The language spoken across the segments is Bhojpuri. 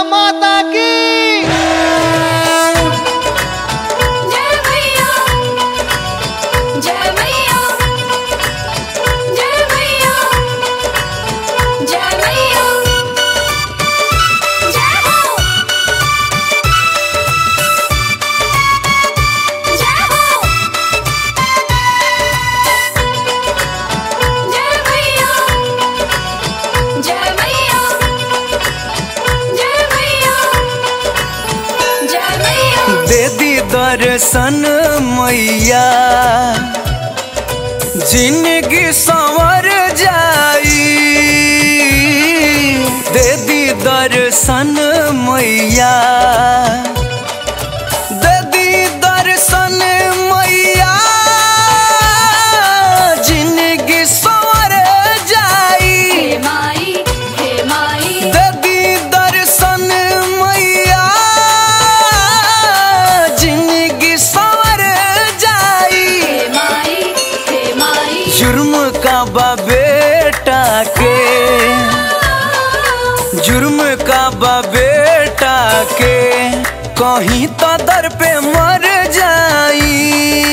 माता की जय मैया जय मैया जय मैया जय मैया जय हो जय हो जय मैया जय मैया जय मैया जय मैया दे दी दर्शन मैया जिंदगी संवर जाई दे दी दर्शन मैया दे दी दर्शन मैया जिंदगी संवर जाई हे माई हे माई देवी दर्शन मैया जिंदगी संवर जाई हे माई हे माई जुर्म का बा बेटा के जुर्म का बा बेटा के कहीं तो दर पे मर जाई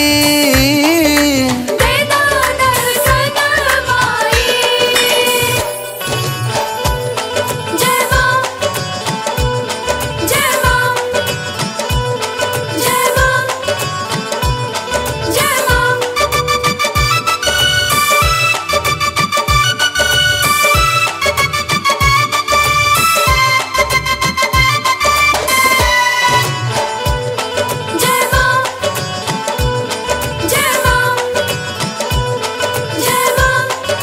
दे दो दर्शन माई जय मां जय मां जय मां जय मां जय मां जय मां जय मां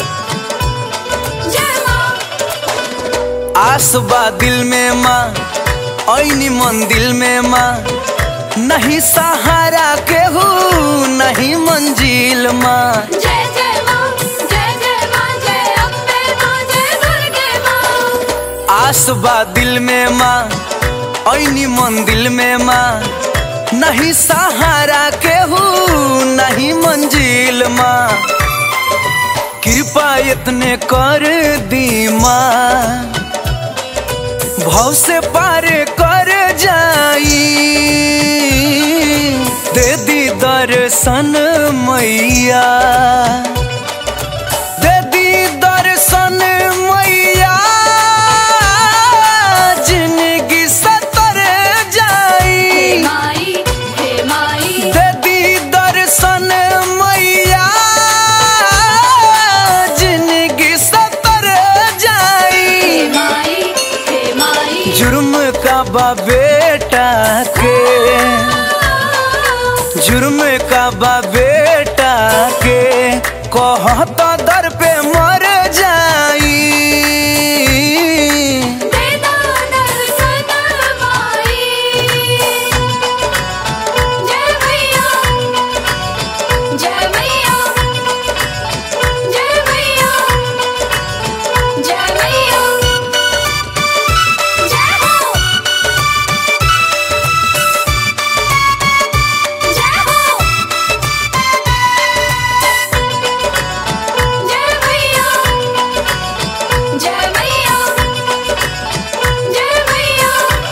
जय मां आस बा दिल में माँ ऐनी मन दिल में माँ नहीं सहारा के हो नहीं मंजिल माँ जय जय मां जय जय मां जय अम्बे मां जय दुर्गे मां आस बा दिल में माँ ऐनी मन दिल में माँ नहीं सहारा के हो नहीं मंजिल माँ कृपा इतने कर दी माँ भाव से पार कर जाई दे दी दर्शन मैया दे दी दर्शन मैया जिंदगी सतर हे जाई माई हे माई दे दी दर्शन मैया जिंदगी सतर हे जाई माई हे माई जुर्म का बा बेटा के जुर्म का बा बेटा के कहता दर पे मर जाई दे दो दर्शन माई जय मैया जय मैया जय मैया जय मैया जय हो जय हो जय मैया जय मैया जय मैया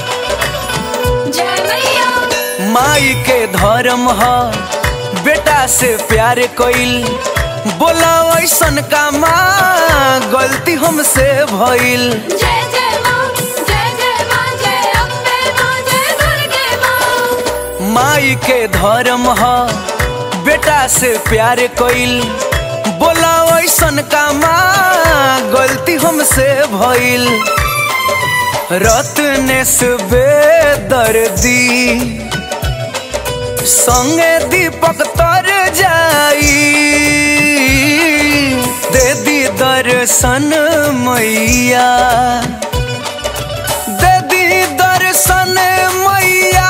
जय मैया माई के धर्म ह बेटा से प्यार कइल बोला ऐसन का माँ गलती हमसे भइल जय जय मां जय जय मां जय अम्बे मां जय दुर्गे मां माई के धर्म ह बेटा से प्यार कइल बोला ऐसन का माँ गलती हमसे भइल रत्नेश बेदर्दी संगे दीपक तर जाई दे दी दर्शन मैया दे दी दर्शन मैया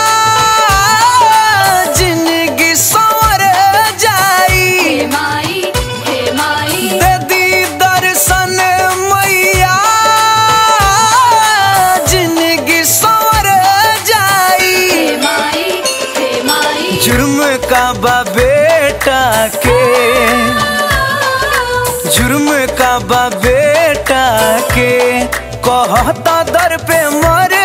जिंदगी संवर जाई हे माई हे माई दे दी दर्शन मैया जिंदगी संवर जाई हे माई हे माई जुर्म का बा बेटा के जुर्म का बा बेटा के कहता दर पे मर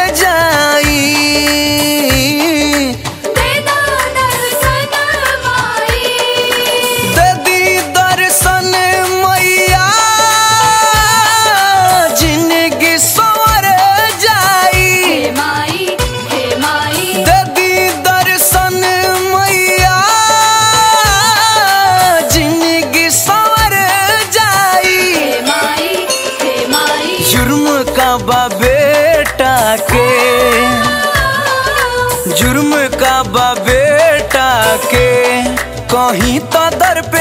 कहीं तो दर पे